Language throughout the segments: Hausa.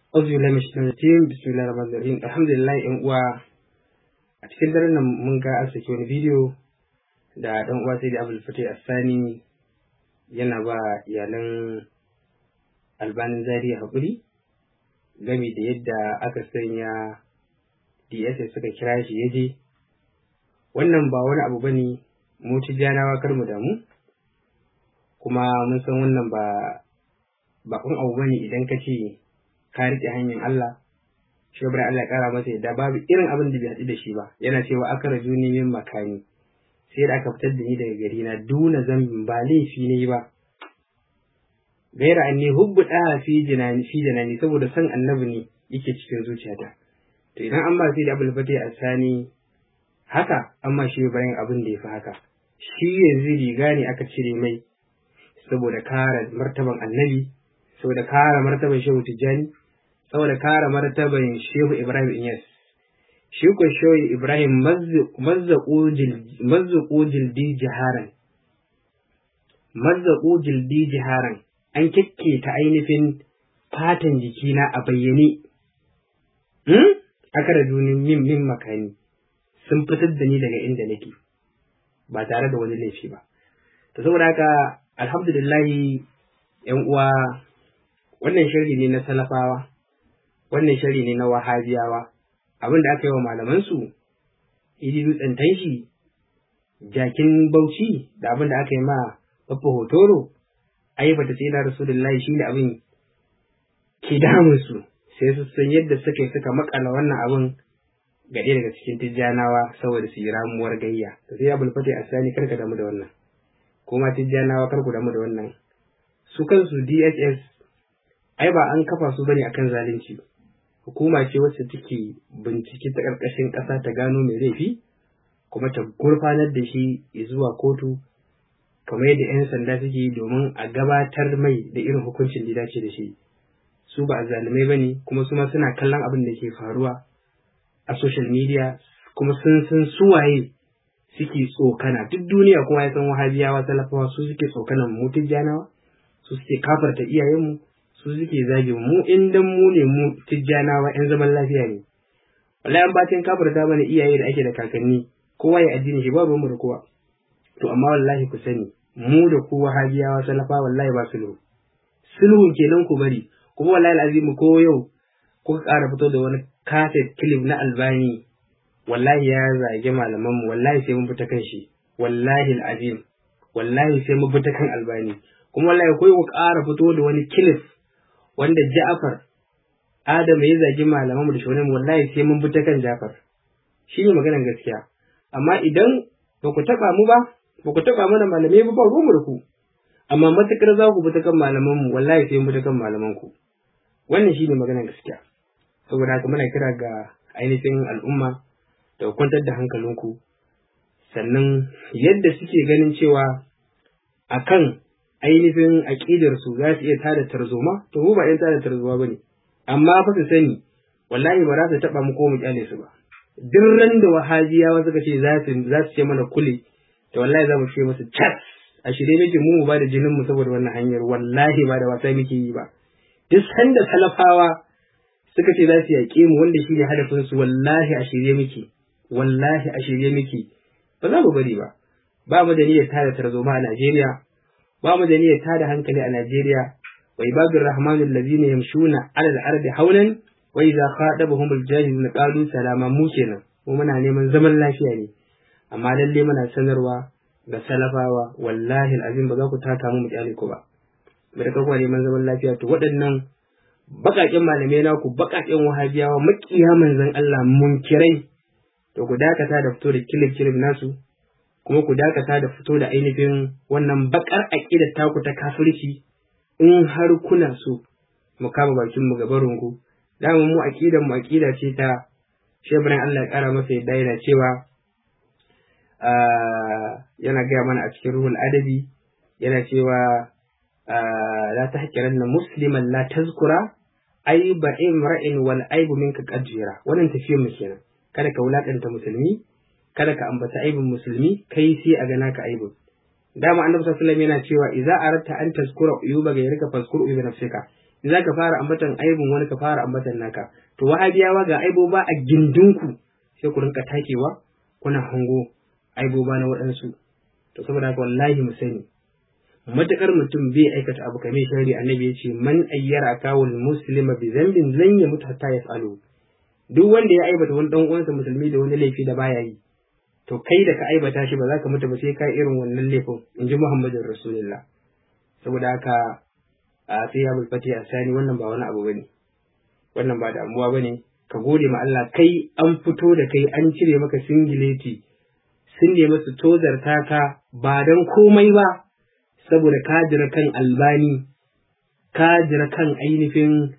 Auzu billahi min shaitanir rajim bismillahir rahmanir rahim alhamdulillah yan uwa a cikin daren nan mun ga an saki wani bidiyo da dan uwa sai da Abdul Fatih Assani yana ba iyalan albanin Zaria hakuri game da yadda aka sanya DSS suka kira shi yaje wannan ba wani abu bane mu tijjanawa kar mu damu kuma mun san wannan ba bakon abu bane idan ka ce ka riƙe hanyar Allah shi Allah ya ƙara masa yadda babu irin abin da bai haɗu da shi ba yana cewa aka raju ni min makani sai da aka fitar da ni daga gari na duna zambin ba laifi ne ba gaira an ne hubbu ɗaya fi jinani fi jinani saboda san annabi ne yake cikin zuciyata to idan an ba sai da abul fati asani haka amma shi bayan abin da ya fi haka shi yanzu riga ne aka cire mai saboda kare martaban annabi saboda kare martaban shehu tijjani saboda kare martaban shehu ibrahim inyas shi ko shehu ibrahim mazzaƙo jildi jiharan mazzaƙo jildi jiharan an ta ainihin fatan jikina a bayyane aka da dunin min min makani sun fitar da ni daga inda nake ba tare da wani laifi ba to saboda haka alhamdulillahi yan uwa wannan shari ne na salafawa wannan shari ne na wahabiyawa abin da aka yi wa malamansu idi dutsen tanshi jakin bauchi da abin da aka yi ma babba hotoro ai bata ce na rasulullahi shine abin ke damun su sai su san yadda suka yi suka makala wannan abin ga ɗaya daga cikin tijjanawa saboda su yi ramuwar gayya to sai abul fati asani karka damu da wannan kuma tijjanawa kar ku damu da wannan su kansu DSS ai ba an kafa su bane akan zalunci hukuma ce wacce take bincike ta karkashin ƙasa ta gano mai laifi kuma ta gurfanar da shi zuwa kotu kamar yadda 'yan sanda suke domin a gabatar mai da irin hukuncin da dace da shi su ba zalumai bane kuma su ma suna kallon abin da ke faruwa a social media kuma sun san suwaye suke tsokana duk duniya kuma ya san wahabiyawa talafawa su suke tsokanan mu tijjanawa su suke kafarta iyayenmu su suke zage mu in dan mu ne mu tijjanawa yan zaman lafiya ne wallahi an bacin kafarta mana iyaye da ake da kakanni kowa ya addini shi babu mu da kowa to amma wallahi ku sani mu da ku wahabiyawa talafa wallahi ba sulhu sulhun kenan ku bari kuma wallahi alazim ko yau kuka ƙara fito da wani kaset clip na albani wallahi ya zage malamanmu wallahi sai mun fita kan shi wallahi alazim wallahi sai mun fita kan albani kuma wallahi kai ku ƙara fito da wani clip wanda Ja'far Adam ya zagi malamanmu da shonin wallahi sai mun fita kan Ja'far shi ne maganar gaskiya amma idan ba ku taɓa mu ba ba ku taɓa mana malamai ba ba ruwanmu da ku amma matukar za ku fita kan malamanmu wallahi sai mun fita kan malamanku wannan shi ne maganar gaskiya saboda haka muna kira ga ainihin al'umma da kwantar da hankalinku sannan yadda suke ganin cewa akan ainihin aƙidarsu za su iya tada tarzoma to mu ba ɗan tada tarzoma ba ne amma fa su sani wallahi ba za su taɓa mu ko mu kyale su ba duk ran da wahajiyawa suka ce za su za su ce mana kule to wallahi za mu ce musu cas a shirye muke mu ba da jinin mu saboda wannan hanyar wallahi ba da wasa muke yi ba duk sanda talafawa suka ce za su yaƙe mu wanda shine hadafin su wallahi a shirye muke wallahi a shirye muke ba za mu bari ba ba mu da niyyar tada tarzoma a Najeriya ba mu da niyyar tada hankali a Najeriya wa ibadur rahmanu allazina yamshuna ala al-ardi hawlan wa idza khadabahum al-jahilun qalu salama mu kenan mu muna neman zaman lafiya ne amma lalle muna sanarwa ga salafawa wallahi alazim ba za ku taka mu mu kyale ku ba mu da kuma neman zaman lafiya to waɗannan baƙaƙen malamai naku baƙaƙen wahabiyawa makiya manzon Allah munkirai to ku dakata da fito da kilif kilif nasu kuma ku dakata da fito da ainihin wannan bakar aƙidar taku ta kafirci in har kuna so mu kama bakin mu gaban ku dama mu aƙidar mu aƙida ce ta shebran Allah ya ƙara masa yadda yana cewa yana gaya mana a cikin ruhul adabi yana cewa la tahqiranna musliman la tazkura aiba imra'in wal aibu minka qadjira wannan tafiyar mu kenan kada ka wulakanta musulmi kada ka ambata aibin musulmi kai sai a gana ka aibin dama annabi sallallahu alaihi wasallam yana cewa idza aratta an tazkura uyuba gairika fazkur uyuba nafsika za ka fara ambatan aibin wani ka fara ambatan naka to wahabiyawa ga aiboba a gindinku sai ku rinka takewa kuna hango aiboba na waɗansu to saboda haka wallahi mu sani matakar mutum bai aikata abu kamar shari annabi ya ce man ayyara kawul muslima bi zambin lan ya mutu hatta ya falo duk wanda ya aibata wani dan uwansa musulmi da wani laifi da baya yi to kai da ka aibata shi ba za ka mutu ba sai ka irin wannan laifin in ji muhammadin rasulullah saboda haka a sai ya bulfati a sani wannan ba wani abu bane wannan ba damuwa bane ka gode ma Allah kai an fito da kai an cire maka singileti sun nemi su tozarta ka ba don komai ba saboda ka jira kan albani ka jira kan ainihin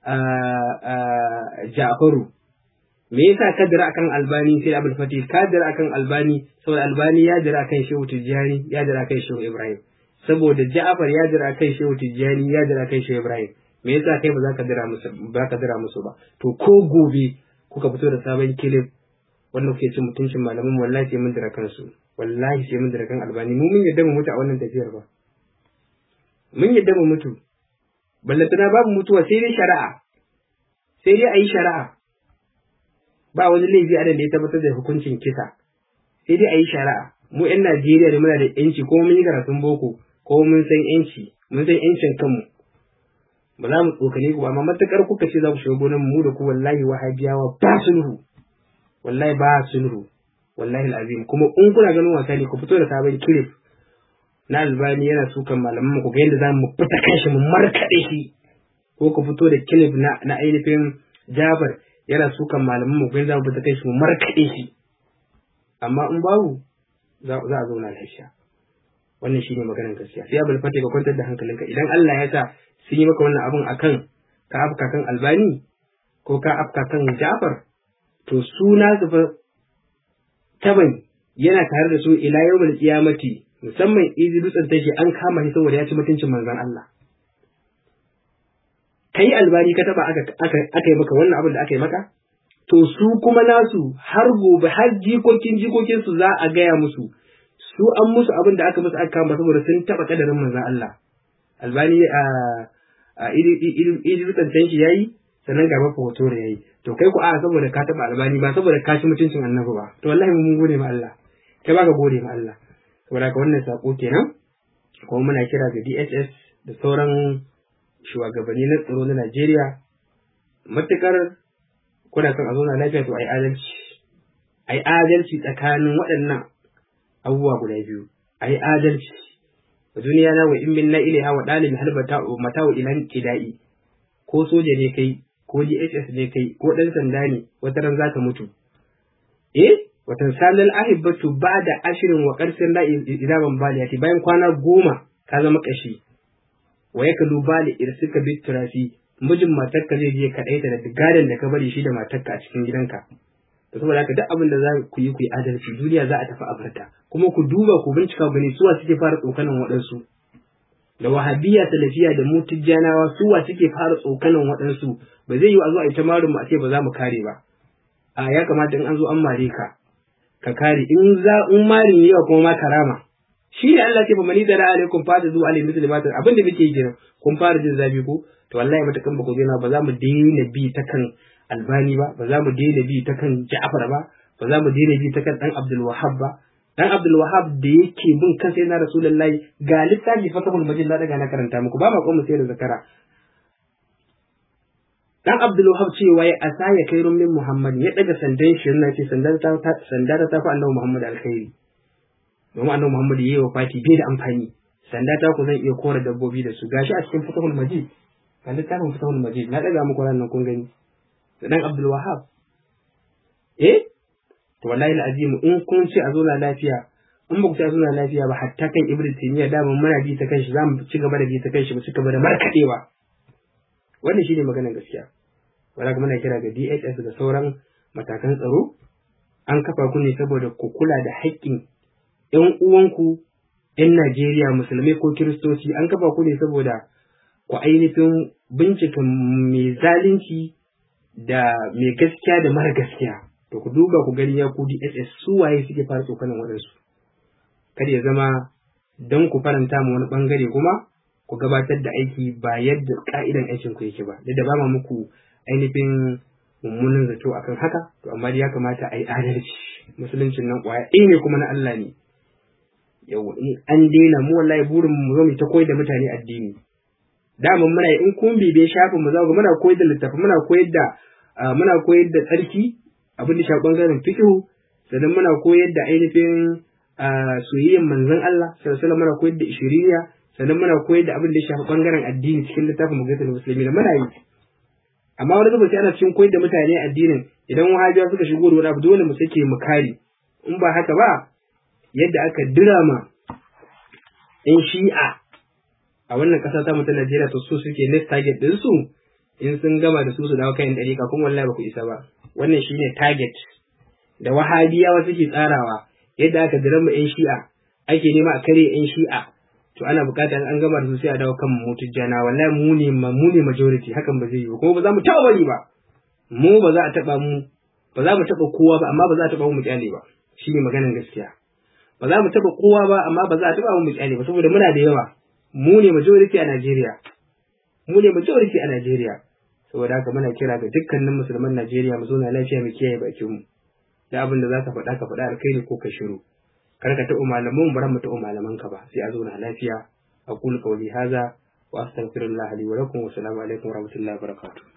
Ja'faru me yasa ka jira akan albani sai abul fatih ka jira akan albani saboda albani ya jira akan shehu tijjani ya jira akan shehu ibrahim saboda ja'far ya jira akan shehu tijjani ya jira akan shehu ibrahim me yasa kai ba za ka jira musu ba ka jira musu ba to ko gobe kuka fito da sabon kilif wanda kuke cin mutuncin malamin wallahi sai mun jira kansu wallahi sai mun jira kan albani mu mun yadda mu mutu a wannan tafiyar ba mun yadda mu mutu ballantana babu mutuwa sai dai shari'a sai dai a yi shari'a ba wani laifi a da ya tabbatar da hukuncin kisa sai dai a yi shari'a mu 'yan Najeriya da muna da yanci ko mun yi karatun boko ko mun san yanci mun san yancin kanmu ba za mu tsokane ku ba amma matukar kuka ce za ku shiga gonan mu da ku wallahi wahabiyawa ba sulhu wallahi ba sulhu wallahi alazim kuma in kuna ganin wasa ne ku fito da sabon clip na albani yana sukan malaman ku ga yadda za mu fita kashi mu markaɗe shi ko ku fito da clip na na ainihin Jabar yana sukan malaman mu ga yadda za mu fita kashi mu markaɗe shi amma in babu za a zauna lafiya wannan shine maganar gaskiya sai abul fate ka kwantar da hankalinka idan Allah ya sa sun yi maka wannan abun akan ka afka kan albani ko ka afka kan Jafar to suna su fa taban yana tare da su ila yawmul qiyamati musamman izi dutsen tashi an kama shi saboda ya ci mutuncin manzon Allah kai albani ka taba aka aka aka yi maka wannan abin da aka yi maka to su kuma nasu har gobe har jikokin jikokin su za a gaya musu su an musu abin da aka musu aka kama saboda sun taba kadarin manzon Allah albani a a idi dutsen tashi yayi sannan ga mafa hoto da yayi to kai ku a saboda ka taba albani ba saboda ka ci mutuncin annabi ba to wallahi mun gode ma Allah kai ba ka gode ma Allah saboda ka wannan sako kenan kuma muna kira ga DSS da sauran shugabanni na tsaro na Najeriya matukar kuna son a zauna lafiya to ai adalci ai adalci tsakanin waɗannan abubuwa guda biyu ai adalci duniya na wa in min na ilaiha wa dalil halbata mata'u ilan tidai ko soja ne kai ko DSS ne kai ko dan sanda ne wata ran zaka mutu eh watan salal ahibbatu ba'da ashirin wa qarsin la idaban baliyati bayan kwana goma ka zama kashi wa yakalu bali irsika bit turafi mijin matarka zai je ka daita da gadon da ka bari shi da matarka a cikin gidanka to saboda haka duk abin da za ku yi ku yi adalci duniya za a tafi abarta kuma ku duba ku bincika gani suwa suke fara tsokanan waɗansu da wahabiyya salafiya da mutujjanawa suwa suke fara tsokanan waɗansu ba zai yi a zo a yi ta marin mu a ce ba za mu kare ba a ya kamata in an zo an mare ka ka kare in za in marin yawa kuma ma karama shi ne Allah ce fa mani da alaikum fa da zuwa alaihi muslimatin abin da muke yi kun fara jin zafi ko to wallahi matakan ba ku daina ba za mu daina bi ta kan albani ba ba za mu daina bi ta kan ja'far ba ba za mu daina bi ta kan dan abdul wahab ba dan abdul wahab da yake bin kan sai na rasulullahi ga littafi fatahul majid na daga na karanta muku ba ma mu sai da zakara dan abdul wahab cewa ya asa ya kai rumin muhammad ya daga sandan shi na ce sandan ta sanda ta fa annabi muhammad alkhairi domin annabi muhammad yayi wa fati bai da amfani sanda ta ku zan iya kora dabbobi da su gashi a cikin fatahul majid kan littafin fatahul majid na daga muku ranar kun gani da dan Abdul Wahab eh to wallahi alazim in kun ce a zauna lafiya in ba ku ce a zauna lafiya ba hatta kan Ibn Taymiyyah da mun muna bi ta kanshi zamu ci gaba da bi ta kanshi mu ci gaba da markadewa wannan shine maganar gaskiya wala kuma muna kira ga DHS da sauran matakan tsaro an kafa ku ne saboda ku kula da haƙƙin ƴan uwanku ƴan Najeriya musulmai ko kiristoci an kafa ku ne saboda ku ainihin bincika mai zalunci da mai gaskiya da mara gaskiya to ku duba ku gani ya ku DSS su waye suke fara tsokanin waɗansu kada ya zama don ku faranta mu wani bangare kuma ku gabatar da aiki ba yadda ka'idan aikin ku yake ba duk da ba ma muku ainihin mummunan zato akan haka to amma ya kamata a yi adalci musuluncin nan kwaya ɗaya ne kuma na Allah ne yau in an daina mu wallahi burin mu zo mu ta koyar da mutane addini dama muna in kun bibe shafin mu za ku muna koyar da littafi muna koyar da muna koyar da tsarki abin da shafi bangaren fiqh sannan muna koyar da ainihin soyayyar manzon Allah sallallahu alaihi muna koyar da ishiriniya sannan muna koyar da abin da shafi bangaren addini cikin littafin mugatul musulmi da muna yi amma wani zuba sai ana cikin koyar da mutane addinin idan wahabiya suka shigo da wani abu dole mu sake mu kare in ba haka ba yadda aka dirama in shi'a a wannan ƙasa ta ta Najeriya to su suke next target din su in sun gama da su su dawo kayan ɗariƙa kuma wallahi ba ku isa ba wannan shine target da wahabiyawa suke tsarawa yadda aka dirama yan shi'a ake nema a kare yan shi'a to ana buƙatar an gama da su sai a dawo kan mutujjana wallahi mu ne mu ne majority hakan ba zai yi ba kuma ba za mu taɓa bari ba mu ba za a taɓa mu ba za mu taɓa kowa ba amma ba za a taɓa mu kyale ba shine maganar gaskiya ba za mu taɓa kowa ba amma ba za a taɓa mu kyale ba saboda muna da yawa mu ne majority a Najeriya mu ne majority a Najeriya saboda haka muna kira ga dukkanin musulman Najeriya mu zauna lafiya mu kiyaye bakin mu da abin da zaka faɗa ka faɗa alkhairi ko ka shiru kar ka taɓa malaman mu mu taɓa malaman ka ba sai a zauna lafiya aqulu qawli hadha wa astaghfirullah li wa lakum wa assalamu alaikum wa rahmatullahi wa barakatuh